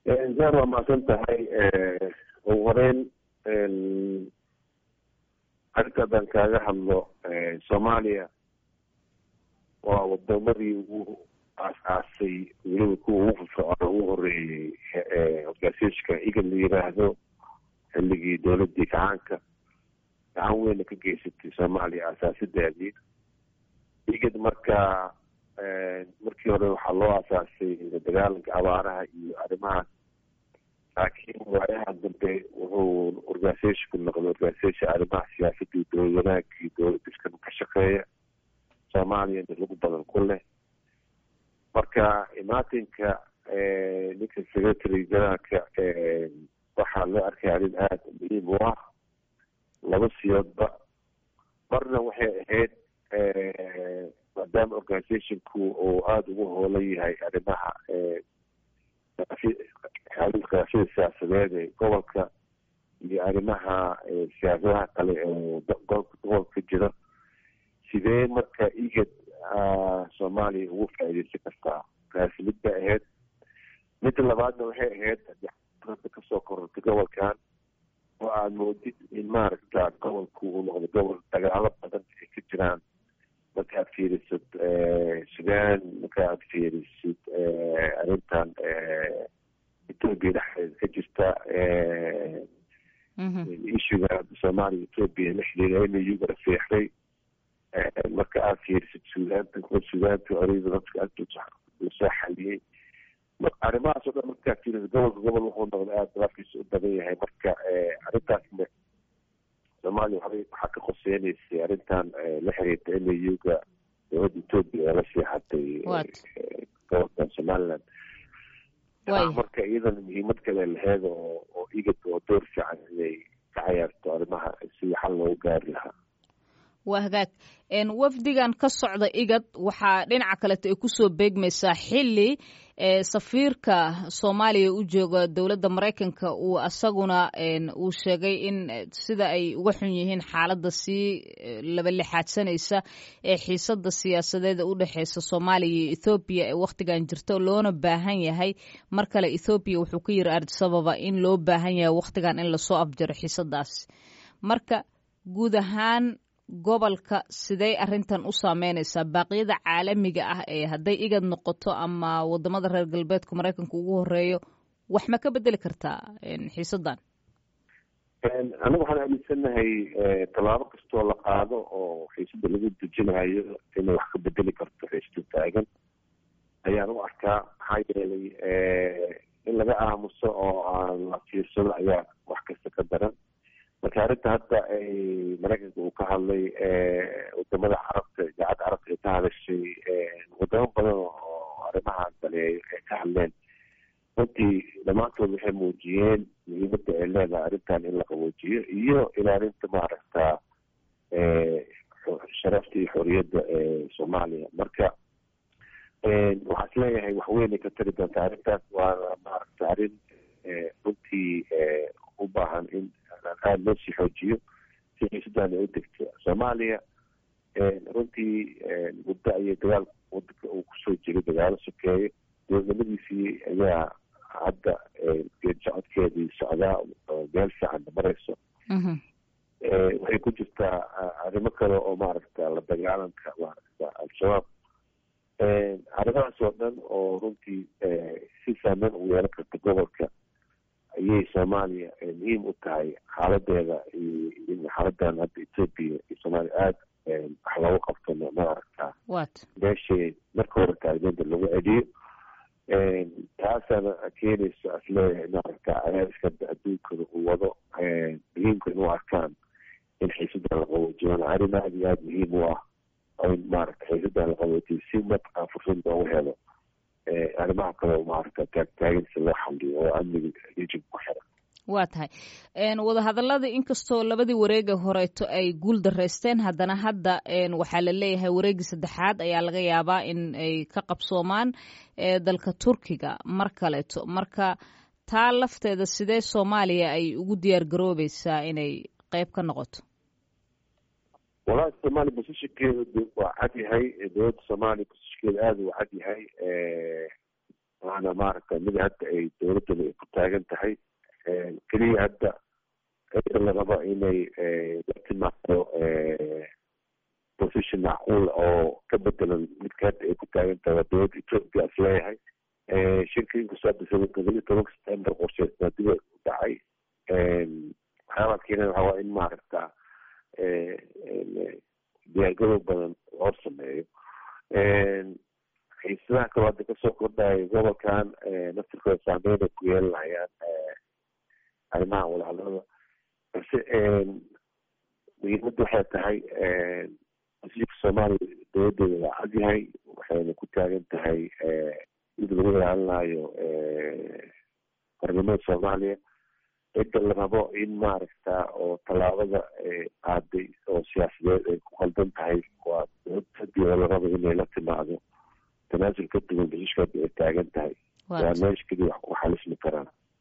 zar waa mahadsan tahay ugu horeyn arrinta haddaan kaaga hadlo soomaaliya waa wadamadii ugu aas-aasay weliba kuwa ugu firfircoon ugu horeeyey organisationka igad la yiraahdo xilligii dowladii gacaanka gacan weyna ka geysatay soomaaliya asaasideedii igad marka markii hore waxaa loo asaasay dagaalanka abaaraha iyo arrimahaas laakiin waayaha dambe wuxuu organisationku noqday organisation arrimaha siyaasadda iyo dowlad wanaagga iyo dowlad diskan ka shaqeeya soomaaliyana lagu badan ku leh marka imaatinka ninka secretary generaalka waxaa loo arkaya arrin aada muhiim u ah laba siyoodba marna waxay ahayd maadaama organisationku uu aada ugu hoolan yahay arrimaha khilaafyada siyaasadeed ee gobolka iyo arrimaha siyaasadaha kale oo gobolka ka jira sidee marka igad soomaaliya ugu faa'iideysan kartaa taasi mid bay ahayd midda labaadna waxay ahayd hadda kasoo korortay gobolkan oo aada moodid in maaragta gobolku uu noqdo gobol dagaalo badan ay ka jiraan marka aad fiirisid sudan marka aad fiirisid arrintan ethoopia dhexdeeda ka jirta issuga soomaaliya ethoopia la xiriira inayuga rafiixday marka aad fiirisid suudaanta suudaanta orida dadka aada lasoo xaliyey arrimahaas o dhan markaa fiirisid gobolka gobol wuxuu noqday aada dalaafkiisa u badan yahay marka arrintaasna soomaaliya waxbay waxaa ka qoseynaysay arrintan la xiriirta inayuga dowladda ethoopia ee la siixatay gobolka somaliland marka iyadana muhiimad kale laheed oo oo igad oo door fiican inay ka cayaarto arrimaha sidii xal loogu gaari lahaa waa hagaag wafdigan ka socda igad waxaa dhinaca kaleto ay kusoo beegmaysaa xili safiirka soomaaliya u jooga dowladda maraykanka uu asaguna uu sheegay in sida ay uga xun yihiin xaaladda sii labalixaadsanaysa ee xiisada siyaasadeed u dhexeysa soomaaliya iyo ethoobiya ee wakhtigan jirto loona baahan yahay mar kale ethoobiya wuxuu ka yiri ardisababa in loo baahan yahay wakhtigan in lasoo afjaro xiisadaas marka guud ahaan gobolka sidey arrintan u saameynaysaa baaqyada caalamiga ah ee hadday igad noqoto ama wadamada reer galbeedka maraykanka ugu horeeyo wax ma ka bedeli kartaa xiisadan aniga waxaan aaminsanahay tallaabo kastoo la qaado oo xiisada lagu dejinayo inay wax ka bedeli karto xiisada taagan ayaan u arkaa maxaa yeelay in laga aamuso oo aan la fiirsado ayaa wax kasta ka daran marka arrinta hadda ay maraykanka uu ka hadlay wadamada carabta idaacadda carabta ay ka hadashay wadamo badan oo arrimahan daleeyo ay ka hadleen runtii dhammaantood waxay muujiyeen muhiimadda ay leedahay arrintan in la qaboojiyo iyo ilaalinta maaragta sharafta iyo xoriyadda ee soomaaliya marka waxaa is leeyahay waxweynay ka tari doontaa arrintaas waana maaragta arrin runtii u baahan in aada loo sii xoojiyo si xiisadan ay u degto soomaaliya runtii muddo ayay dagaal wadanka uu kusoo jiray dagaalo sokeeye dowladnimadiisii ayaa hadda geed socodkeedii socdaa oo meel fiican mareyso waxay ku jirtaa arrimo kale oo maaragta la dagaalanka maaragta al-shabaab arrimahaas oo dhan oo runtii si saameyn ugu yeelan karta gobolka ayay soomaaliya muhiim u tahay xaaladeeda in xaaladan hadda ethoopia iyo soomaaliya aada wax loogu qabto maaragta meeshay marka hore taalmeenta lagu celiyo taasaana keenayso asleeyahay maaragta cadaadiska adduunkana uu wado muhiimka in u arkaan in xiisadan la qaboojiyo arrin aada iyo aada muhiim u ah oo in maaragta xiisadan la qaboojiyo si mataqaa fursad loogu helo arrimaha kale maaragta taagtaaginsi loo xaliyo oo amniga rijin ku xiran waa tahay wadahadalada inkastoo labadii wareega horeeto ay guul dareysteen haddana hadda waxaa la leeyahay wareegii saddexaad ayaa laga yaabaa in ay ka qabsoomaan dalka turkiga mar kaleeto marka taa lafteeda sidee soomaaliya ay ugu diyaar garoobeysaa inay qeyb ka noqoto walahi soomaaliya bosishankeeda waa cad yahay dowladda soomaaliya bosishankeeda aada u cad yahay waana maaragta mid hadda ay dowladdana ay ku taagan tahay keliya hadda cidda la rabo inay la timaado position macquul oo ka bedelan midka hadda ay ku taagan tahay waa dowladda ethoopia is leeyahay shirka inkastoo hadda toddobiyi tobanka september qorsheysnaa dib u dhacay waxyaabaa keenay waxaa waa in maaragta diyaargadow badan loo sameeyo xiisadaha kaloo hadda kasoo kordhaya gobolkan naftirkooda saameyn ay ku yeelanayaan arrimaha walaalada balse muhiimadda waxay tahay wasiirka soomaaliya dowladeeda waa cadyahay waxayna ku taagan tahay mid lagu ilaalinayo qarnimada soomaaliya cidda la rabo in maaragta oo tallaabada qaaday oo siyaasadeed ay ku qaldan tahay waa dowladadii oo la rabo inay la timaado tanaasul ka duwan basishka hadda ay taagan tahay waa meesha keliya wax ku xalisma